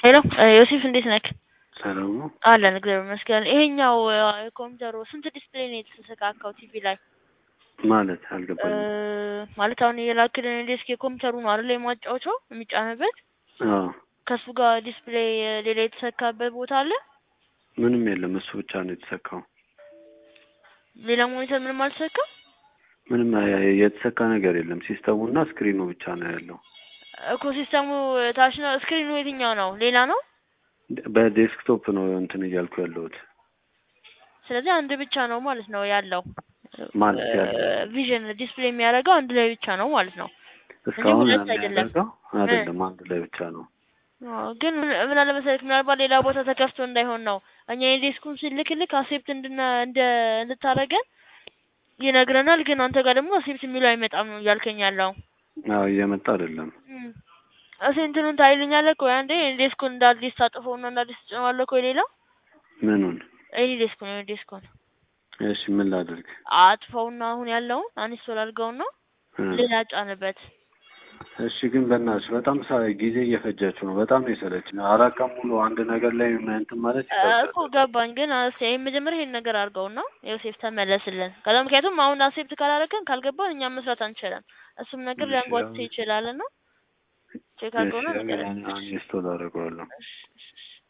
ሄሎ ዮሴፍ እንዴት ነክ? ሰላም ነው። አለን እግዚአብሔር ይመስገን። ይሄኛው ኮምፒውተሩ ስንት ዲስፕሌይ ነው የተሰካካው ቲቪ ላይ? ማለት አልገባኝም። እ ማለት አሁን የላክልን ዴስክ የኮምፒውተሩ ነው አይደል የማጫወቻው የሚጫንበት አዎ ከሱ ጋር ዲስፕሌይ ሌላ የተሰካበት ቦታ አለ? ምንም የለም። እሱ ብቻ ነው የተሰካው። ሌላ ሞኒተር ምንም አልተሰካም? ምንም የተሰካ ነገር የለም። ሲስተሙና ስክሪኑ ብቻ ነው ያለው። እኮ ሲስተሙ ታች ነው። ስክሪኑ የትኛው ነው? ሌላ ነው። በዴስክቶፕ ነው እንትን እያልኩ ያለሁት ስለዚህ አንድ ብቻ ነው ማለት ነው ያለው። ማለት ያለው ቪዥን ዲስፕሌይ የሚያደርገው አንድ ላይ ብቻ ነው ማለት ነው። እስካሁን ሁለት አይደለም። የሚያደርገው አይደለም፣ አንድ ላይ ብቻ ነው። አዎ፣ ግን ምን ምን አለ መሰለክ ምናልባት ሌላ ቦታ ተከፍቶ እንዳይሆን ነው። እኛ የዴስኩን ስልክልክ አሴፕት እንድና እንደ እንድታረገን ይነግረናል። ግን አንተ ጋር ደግሞ አሴፕት የሚለው አይመጣም ነው እያልከኝ ያለው። አዎ እየመጣ አይደለም። እሺ እንትኑን ታይልኛለህ እኮ አንዴ ዴስኩን እንደ አዲስ ታጥፈውና እንደ አዲስ ትጭነዋለህ እኮ ሌላ ምኑን? ይሄ ዴስኩን ይሄ ዴስኩን እሺ ምን ላድርግ? አጥፈውና አሁን ያለውን አንስቶል አድርገውና እ ሌላ ጫንበት። እሺ ግን በእናትሽ በጣም ሳ ጊዜ እየፈጃችሁ ነው። በጣም ነው የሰለችኝ። አራት ቀን ሙሉ አንድ ነገር ላይ እንትን ማለት እ ይከብዳል። እኮ ገባኝ። ግን እስኪ ይሄን መጀመሪያ ይሄን ነገር አድርገውና ዮሴፍ ተመለስልን። ከዛ ምክንያቱም አሁን አሴፕት ካላደረገን ካልገባን እኛም መስራት አንችልም። እሱም ነገር እሺ፣ ሊያንጓትት አሁን- ይችላልና ቼክ እሺ አድርገውና ንገረን። ኢንስቶል አደርገዋለሁ። እሺ፣ እሺ፣ እሺ።